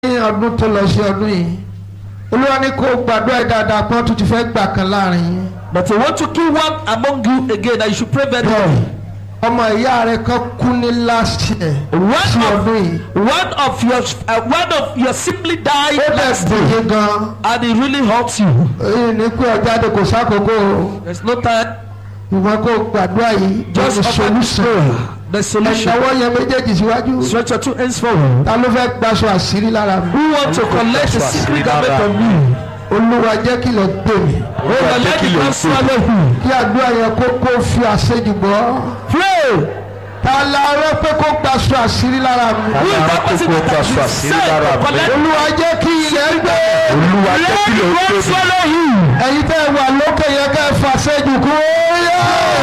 ní ọdún tó lọ sí ọdún yìí olúwa ní kó gbàdúrà yìí dáadáa pọ́n tó ti fẹ́ gbà kan láàrin yín. But I want to kill one among you again that you should pray very bẹ́ẹ̀ well. ọmọ ìyá rẹ kan kú ní last year One sí ọdún of, yìí one of your uh, one of your simply died ó bẹ̀ last day bòye gan and it really hurts you. èyí ní pé ọjà de kò sákòókò o. There's no time. ìwọ kó gbàdúrà yìí Just lórí offer this solution prayer. The solution. ẹ̀dáwọ́ yẹn méjèèjì síwájú Stretch your two hands forward. ta ló fẹ́ gbaṣọ àṣírí lára mi Who want to collect the secret garment from you? olúwa jẹ́ kí lọ gbé mi Oh, but let the God swallow you. kí àdúrà yẹn kó kó fi àṣejù bọ́ Pray. ta la rẹ pé kó gbaṣọ àṣírí lára mi Who is that person that has been sent to collect? olúwa jẹ́ kí ilẹ̀ gbé olúwa jẹ́ Let kí the lè God tóbi. swallow you. ẹ̀yin tẹ́ ẹ wà lókè yẹn kẹ́ ẹ fàṣejù kú ó yá.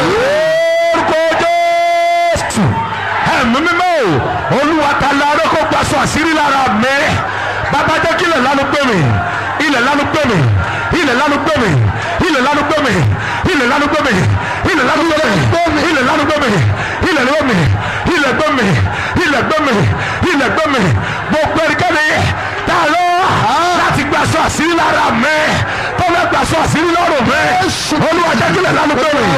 orúkọ jésù ẹ̀mí mímọ́ o olúwa ta láró kó gbaṣọ àṣírí lára mi bàbá jẹ́ kí ilẹ̀ lánú gbé mi ilẹ̀ lánú gbé mi ilẹ̀ lánú gbé mi ilẹ̀ lánú gbé mi ilẹ̀ lánú gbé mi ilẹ̀ lánú gbé mi ilẹ̀ lánú gbé mi ilẹ̀ gbé mi ilẹ̀ gbé mi ilẹ̀ gbé mi ilẹ̀ gbé mi gbogbo ẹnikẹ́ni tá a lọ láti gbaṣọ àṣírí lára mi tó fẹ́ gbaṣọ àṣírí lọ́rùn mi olúwa jẹ́ kí ilẹ̀ lánú gbé mi.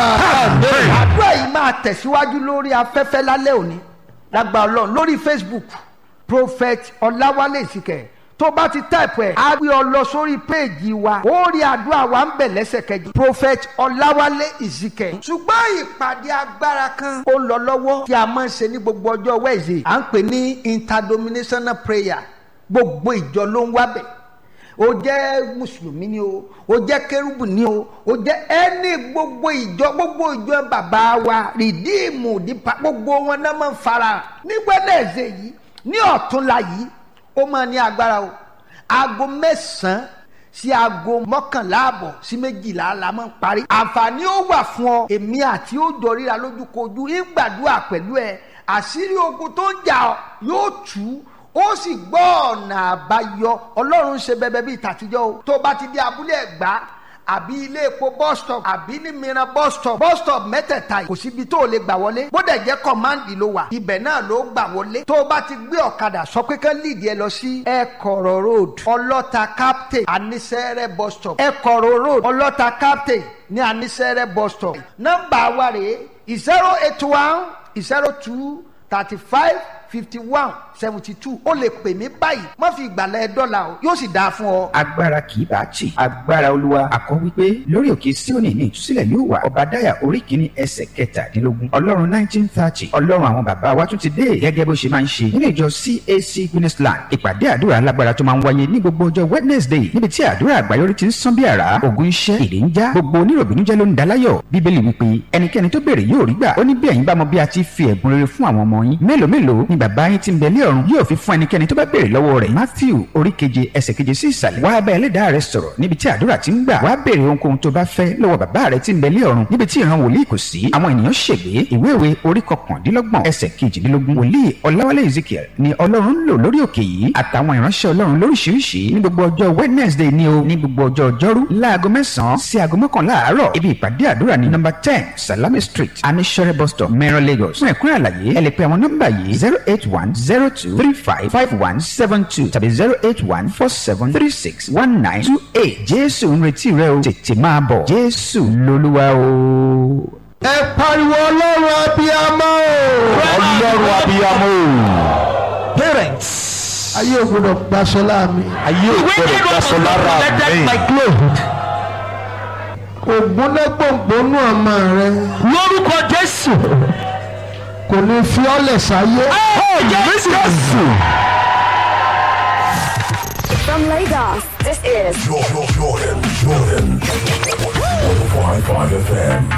Àmín. àdúrà yìí máa tẹ̀síwájú lórí afẹ́fẹ́ lálẹ́ òní lágbà ọlọ́run lórí facebook prophet ọláwálé ìsìkẹ̀ tó bá ti táìpù ẹ̀ á gbé ọ lọ sórí péèjì wa ó rí àdúrà wa ń bẹ̀ lẹ́sẹ̀kẹjì prophet ọláwálé ìsìkẹ̀ ṣùgbọ́n ìpàdé agbára kan ó ń lọ lọ́wọ́ tí a máa ń ṣe ní gbogbo ọjọ́ wẹ́ẹ̀sì à ń pè ní interdominational prayer gbogbo ìjọ ló ń wábẹ̀ o jẹ́ mùsùlùmí ni o o jẹ́ kérúbù ni o o jẹ́ ẹni gbogbo ìjọ gbogbo ìjọ bàbá wa rìdíìmù dípa gbogbo wọn náà máa ń fara nígbàdàzẹ yìí ní ọ̀túnla yìí ó máa ní agbára o aago mẹ́sàn-án sí aago mọ́kànlá àbọ̀ sí méjìlá la máa ń parí àǹfààní ó wà fún ọ èmi àti ó jọ ríra lójúkojú ìgbàdúrà pẹ̀lú ẹ àṣírí ogun tó ń jà ọ́ yóò tú ó sì gbọ́ ọ̀nà àbáyọ ọlọ́run ń ṣe bẹbẹ bíi tàtijọ́ o tó bá ti di abúlé ẹ̀gbá àbí ilé epo bus stop àbí ní mìíràn bus stop bus stop mẹ́tẹ̀ẹ̀ta yìí kò síbi tó o lè gbà wọlé bódà jẹ́ kọ́máǹdì ló wà ibẹ̀ náà ló gbà wọlé tó o bá ti gbé ọ̀kadà sọ pé kán líìdì ẹ lọ sí ẹ̀kọ̀rọ̀ road ọlọ́ta captain anisẹ́rẹ́ bus stop ẹ̀kọ̀rọ̀ road ọlọ́ta captain ní anisẹ́rẹ́ bus stop nọ́mbà wa rèé zero eight one zero two thirty five fifty one seventy two ó lè pè mí báyìí má fi ìgbàlẹ̀ dọ́là o yóò sì dáa fún ọ. agbára kì í bá tì agbára olúwa akọ wípé lórí òkè síónì ní ìtúsílẹ̀ yóò wà ọbadáyà orí kìíní ẹsẹ̀ kẹtàdínlógún ọlọ́run nineteen thirty ọlọ́run àwọn bàbá wa tún ti dé gẹ́gẹ́ bó ṣe máa ń ṣe nínú ìjọ cac guinnessland ìpàdé àdúrà alágbára tó máa ń wáyé ní gbogbo ọjọ́ wednesday níbi tí àdúrà àgbáyọrí ti ń sán bí àrá ògùn iṣẹ́ èdè ń já gbogbo oníròbìnújẹ́ ló ń daláyọ̀ bíbélì wípé ẹnikẹ́ni tó béèrè yóò rí gbà ó ní bí ẹ̀yin bá mọ bí a ti fi ẹ̀bùn rere fún àwọn ọmọ yín mélòó mélòó ni bàbá yín ti ń bẹ ní ọ̀run yóò fi fún ẹnikẹ́ni tó bá béèrè lọ́wọ́ rẹ̀ matthew orí keje ẹsẹ̀ keje sí ìsàlẹ̀ wá bá ẹlẹ́dàá rẹ sọ̀rọ̀ níbi tí àdúrà ti ń gbà wá béèrè ohunkóhun tó bá fẹ́ lọ́wọ́ bàbá rẹ ti ń bẹ ní ọ̀run níbi tí ìran wòlíì kò sí àwọn ènìyàn ṣègbé ìwé ìwé orí kọkàndínlọ́gbọ̀n ẹsẹ̀ kejìdínlógún wòlíì ọláwálé ezekiel ni ọlọ́run ń lò lórí òkè yìí àtàwọn ìránṣẹ́ ọlọ́run lóríṣiríṣi ní gbogbo ọjọ́ wednesday ni o ní gbogbo ọjọ́ ọjọ́rú láago mẹ́sàn-án sí aago mọ́kànlá àárọ̀ ibi ìpàdé àdúrà ní nọ́mbà ten salami street anisore bus stop mẹ́rọ lagos fún ẹ̀kúnrẹ́ àlàyé ẹ lè pe àwọn nọ́mbà yìí zero eight one zero two three five five one seven two tàbí zero eight one four seven three six one nine two eight jésù ń retí rẹ o tètè máa bọ̀ jésù lolúwa o. ẹ pariwo ọlọ́run abiyamọ o. ọlọ́run abiyamọ Parents. ayé ò gbọdọ̀ gbaṣọ láàmì. ayé ò gbọdọ̀ gbaṣọ lára mi my clothes. ògbónẹ́gbòǹgbónú ọmọ rẹ Lórúkọ Jésù. kò ní fi ọ́lẹ̀ sáyé. jésù. From Lagos, this is Jordan, Jordan, Jordan. 105.5 FM.